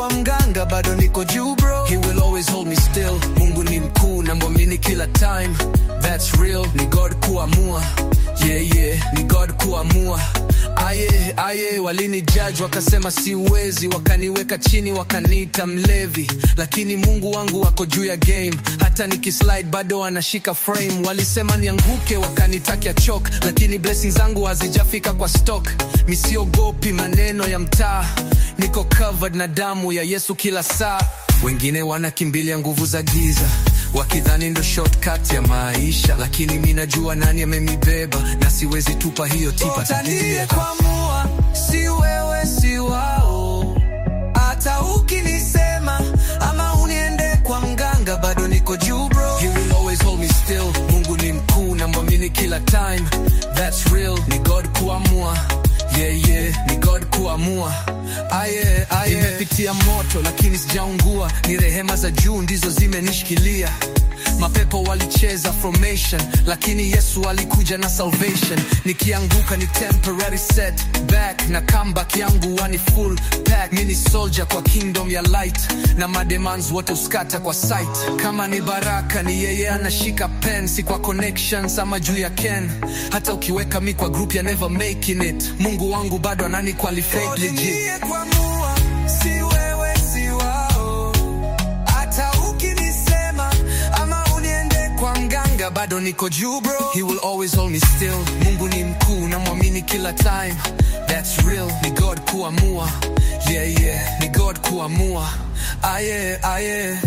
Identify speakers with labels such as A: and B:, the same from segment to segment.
A: kwa mganga bado niko juu bro he will always hold me still mungu ni mkuu na mwamini kila time that's real ni god kuamua yeah yeah ni god kuamua aye aye walini judge wakasema siwezi wakaniweka chini wakaniita mlevi lakini mungu wangu wako juu ya game hata nikislide bado anashika frame walisema nianguke wakanitakia chok lakini blessings zangu hazijafika kwa stock misiogopi maneno ya mtaa niko covered na damu ya yesu kila saa wengine wanakimbilia nguvu za giza wakidhani ndo shortcut ya maisha lakini mi najua nani amemibeba na siwezi tupa hiyo tipa
B: Utaniye kuamua, si wewe si wao. Hata ukinisema ama uniende kwa mganga, bado niko juu bro.
A: He will always hold me still. Mungu ni mkuu na mwamini kila time. That's real. Ni God kuamua. Yeah, yeah. Ni God kuamua. Aye, aye. Nimepitia moto lakini sijaungua. Ni rehema za juu ndizo zimenishikilia. Mapepo walicheza formation lakini Yesu alikuja na salvation. Nikianguka ni temporary set back na comeback yangu wani full pack. Mimi ni soldier kwa kingdom ya light na mademands wote uskata kwa sight. Kama ni baraka ni yeye anashika pen, si kwa connections ama juu ya Ken. Hata ukiweka mi kwa group ya never making it, Mungu wangu bado anani qualify legit.
B: Utaniye kuamua, si wewe si wao. Hata ukinisema ama uniende kwa mganga, bado niko juu bro.
A: He will always hold me still. Mungu ni mkuu na mwamini kila time. That's real. Ni God kuamua. Yeah, yeah. Ni God kuamua. Aye, aye.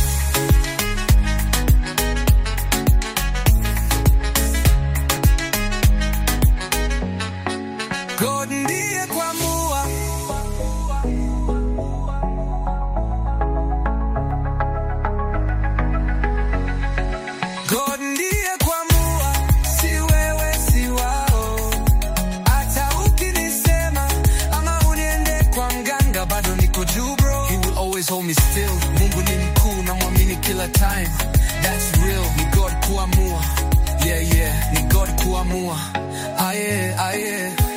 B: God ndiye kuamua. God ndiye kuamua, si wewe si wao. Hata ukinisema ama uniende kwa mganga, bado niko juu bro.
A: He will always hold me still. Mungu ni mkuu na mwamini kila time. That's real. Ni God kuamua. Yeah, yeah. Ni God kuamua. Aye, aye.